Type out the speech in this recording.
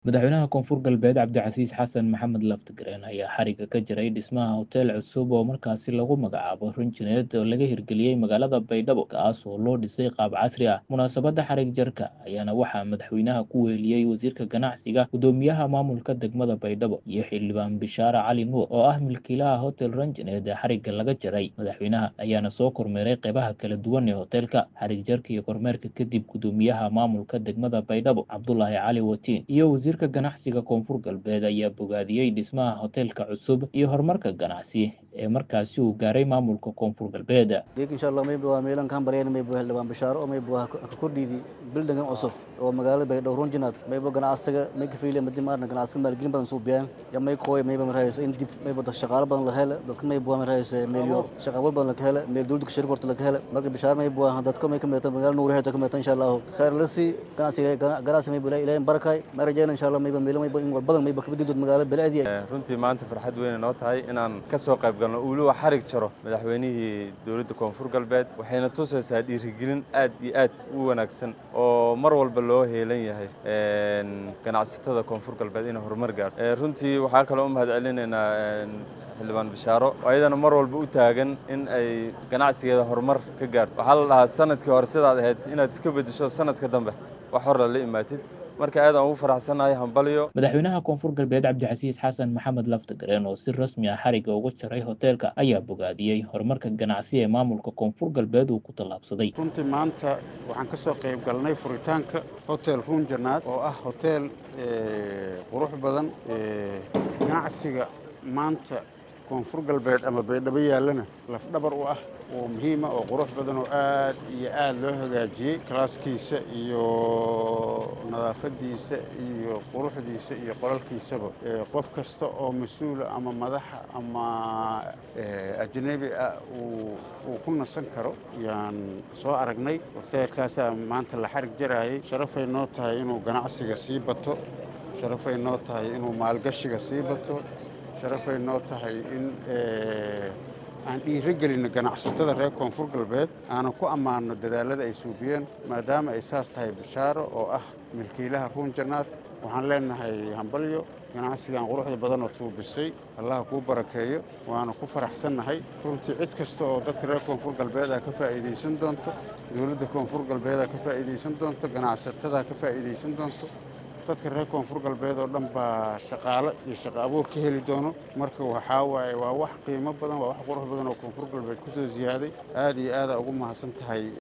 Madaxweynaha Koonfur Galbeed Cabdicasiis xasan maxamed laftigareen ayaa xariga ka jiray dhismaha hotel cusub oo markaasi lagu magacaabo Runjineed oo laga hirgeliyey magaalada Baydhabo kaas oo loo dhisay qaab casri ah munaasabadda xarig jarka ayaana waxaa madaxweynaha ku weeliyey wasiirka ganacsiga gudoomiyaha maamulka degmada Baydhabo iyo xildhibaan Bishaare Cali Nuur oo ah milkiilaha hotel Runjineed ee xarigga laga jaray madaxweynaha ayaana soo kormeeray qeybaha kala duwan ee hotelka xarig jarka iyo kormeerka kadib gudoomiyaha maamulka degmada Baydhabo Cabdulaahi Cali Watiin iyo wasiirka ganacsiga koonfur galbeed ayaa bogaadiyey dhismaha hotelka cusub iyo horumarka ganacsi ee markaasi uu gaaray maamulka koonfur galbeed geek insha allah mayba waa meelan kaan baryan mayba xildhibaan bishaaro oo mayba waa ka kordhiidi bildingan cusub oo magaalada baydhabo runjinaad mayba ganacsiga may ka fiile madi maarna ganacsiga maalgelin badan suubiyaan ya may kooy mayba marhayso in dib mayba dad shaqaalo badan la hele dadka mayba waa marhayso meelyo shaqaawal badan laka hele meel dowladda kashari korta laka hele marka bishaaro mayba waa dadka may ka midata magaala nuur heerta ka midata insha allahu khayr la sii ganacsiga ganacsi mayba ilaahay barakay ma rajayna insha allah mayba meelo mayba in walbadan mayba kabadii dood magaalada balaadi runtii maanta farxad weyn noo tahay inaan ka soo qayb galno uuluwa xarig jaro madaxweynihii dowladda koonfur galbeed waxayna tusaysaa dhiirigelin aad iyo aad u wanaagsan oo mar walba loo heelan yahay ganacsatada koonfur galbeed inay horumar gaarto runtii waxaa kaloo u mahad celinaynaa xildhibaan bishaaro oo ayadana mar walba u taagan in ay ganacsigeeda horumar ka gaarto waxaa la dhahaa sanadkii hore sidaad ahayd inaad iska beddesho sanadka dambe wax hor la imaatid marka aad aan ugu faraxsannahay hambalyo madaxweynaha koonfur galbeed cabdicasiis xasan maxamed laftigareen oo si rasmi ah xariga uga jaray hoteelka ayaa bogaadiyey horumarka ganacsi ee maamulka koonfur galbeed uu ku tallaabsaday runtii maanta waxaan ka soo qayb galnay furitaanka hotel runjanaad oo ah hotel qurux badan ganacsiga maanta koonfur galbeed ama baydhabo yaallana lafdhabar u ah oo muhiima oo qurux badan oo aad iyo aad loo hagaajiyey kalaaskiisa iyo nadaafadiisa iyo quruxdiisa iyo qolalkiisaba qof kasta oo mas-uula ama madaxa ama ajnabi ah uu ku nasan karo yaan soo aragnay hoteelkaasaa maanta la xarig jaraayay sharafay noo tahay inuu ganacsiga sii bato sharafay noo tahay inuu maalgashiga sii bato sharafay noo tahay in aan dhiiro gelinno ganacsatada reer koonfur galbeed aanan ku ammaanno dadaalada ay suubiyeen maadaama ay saas tahay bishaaro oo ah milkiilaha ruunjanaad waxaan leenahay hambalyo ganacsigan quruxda badanood suubisay allaha kuu barakeeyo waana ku faraxsannahay runtii cid kasta oo dadka reer koonfur galbeed ah ka faa'iidaysan doonto dowladda koonfur galbeedaa ka faa'iidaysan doonto ganacsatada ka faa'iidaysan doonto dadka reer koonfur galbeed oo dhan baa shaqaalo iyo shaqo abuur ka heli doono marka waxaa waaye waa wax qiimo badan waa wax qurux badan oo koonfur galbeed ku soo ziyaaday aad iyo aadaa ugu mahadsan tahay